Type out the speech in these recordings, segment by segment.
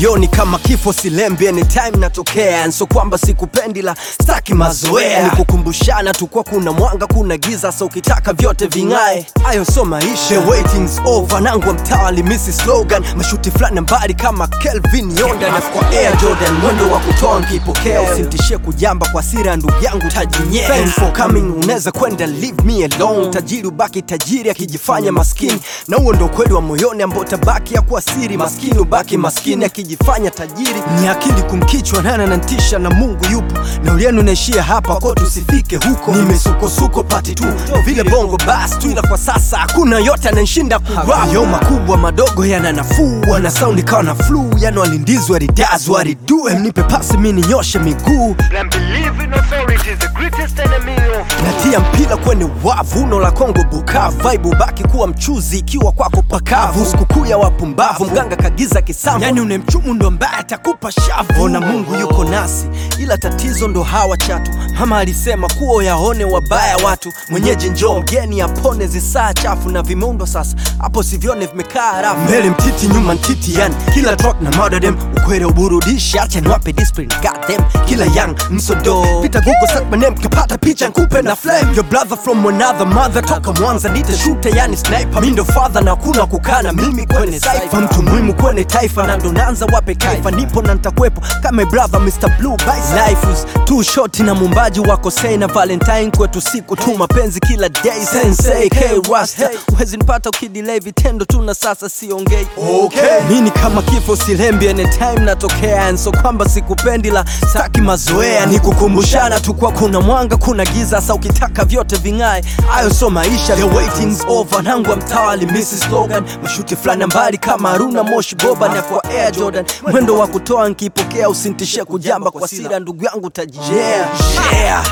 moyoni kama kifo silembi anytime natokea so kwamba sikupendi la staki mazoea ni kukumbushana tu kwa kuna mwanga kuna giza so ukitaka vyote ving'ae ayo so maisha The waiting's over nangwa mtawali misi slogan mashuti fulani mbali kama kelvin yonda na kwa air jordan mwendo wa kutoa nkipokea usimtishie kujamba kwa sira ndugu yangu tajinyea Thanks for coming unaweza kwenda leave me alone tajiri ubaki tajiri akijifanya maskini na huo ndo ukweli wa moyoni ambao tabaki ya kuwa siri maskini ubaki maskini akijifanya tajiri ni akili kumkichwa nana nantisha na mungu yupo na ulienu naishia hapa ko tusifike huko nimesukosuko pati tu vile bongo bas tu ila kwa sasa hakuna yote ananshinda kurap yo makubwa madogo yana nafuu wana saundi kawa na flu yani walindizwa ridazwa waridue mnipe pasi mi ninyoshe miguu And believe in authority is the greatest enemy of natia mpira kwenye wavu uno la kongo bukavu vibe baki kuwa mchuzi ikiwa kwako pakavu sikukuu ya wapumbavu mganga kagiza kisambo yani unemchumu ndo mbaya atakupa shavu ona mungu yuko nasi ila tatizo ndo hawa chatu mama alisema kuwa yaone wabaya watu mwenyeji njoo mgeni apone zisaa chafu na vimeundwa sasa hapo sivyone vimekaa rafu mbele mtiti nyuma ntiti yani kila track na madadem ukwere uburudishi acha niwape discipline goddamn kila young msodo pita google search my name kapata picha nkupe na flame your brother from another mother toka mwanza nite shooter yani sniper mi ndo father na kuna kukana mimi kwenye cypher mtu muhimu kwenye taifa na ndo naanza wape kaifa nipo na ntakwepo kama brother Mr Blue Vice life is too short na mumbaji wako say na valentine kwetu siku tu mapenzi kila day sensei k rasta uwezi nipata ukidelay vitendo tu na sasa siongei okay. mini kama kifo silembi anytime natokea and so kwamba sikupendi la staki mazoea ni kukumbushana tu kwa kuna mwanga kuna giza sa ukitaka vyote ving'ae ayo so maisha the waiting's over nangwa mtawali mrs slogan mashuti fulani mbali kama haruna moshi boba na kwa air jordan mwendo wa kutoa nkipokea usintishie kujamba kwa sira ndugu yangu taji yeah, yeah.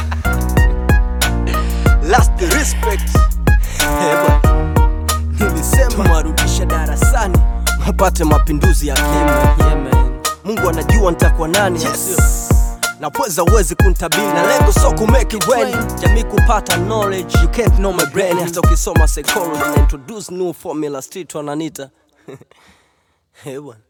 last respect Hewa. nilisema mwarudishe darasani wapate mapinduzi ya kema yeah, man. mungu anajua nitakuwa nani yes. na pweza uwezi kuntabiri na lengo so kumake it rain jamii kupata knowledge you can't know my brain hata ukisoma psychology na introduce new formula street wananita Hey, bwana